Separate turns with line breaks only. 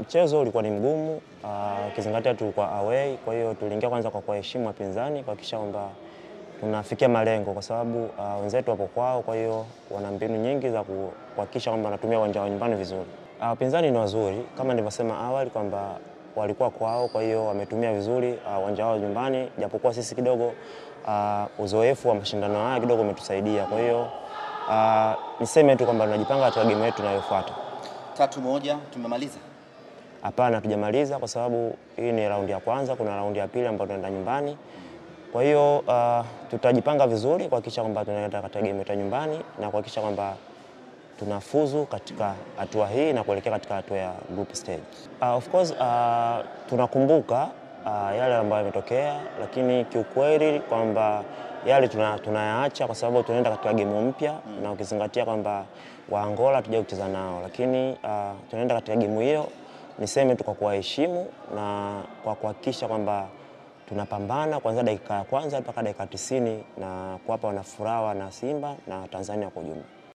mchezo ulikuwa ni mgumu uh, ukizingatia tulikuwa away, kwa hiyo tuliingia kwanza kwa kuwaheshimu wapinzani kuhakikisha kwamba tunafikia malengo, kwa sababu uh, wenzetu wapo kwao, kwa hiyo wana mbinu nyingi za ku- kuhakikisha kwamba wanatumia uwanja wa nyumbani vizuri. Uh, wapinzani ni wazuri kama nilivyosema awali kwamba walikuwa kwao, kwa hiyo wametumia vizuri uh, uwanja wao nyumbani, japokuwa sisi kidogo uh, uzoefu wa mashindano haya kidogo umetusaidia. Kwa hiyo uh, niseme tu kwamba tunajipanga katika game yetu inayofuata.
Tatu moja tumemaliza.
Hapana, hatujamaliza kwa sababu hii ni raundi ya kwanza, kuna raundi ya pili ambayo tunaenda nyumbani. Kwa hiyo uh, tutajipanga vizuri kuhakikisha kwamba tunaenda katika game yetu ya nyumbani na kuhakikisha kwamba tunafuzu katika hatua hii na kuelekea katika hatua ya group stage. Uh, of course uh, tunakumbuka uh, yale ambayo yametokea, lakini kiukweli kwamba yale tuna- tunayaacha kwa sababu tunaenda katika gemu mpya na ukizingatia kwamba wa Angola hatujawahi kucheza nao, lakini uh, tunaenda katika gemu hiyo, niseme tu kwa kuwaheshimu na kwa kuhakikisha kwamba tunapambana kuanzia dakika ya kwanza mpaka dakika tisini na kuwapa wanafuraha na Simba na Tanzania kwa ujumla.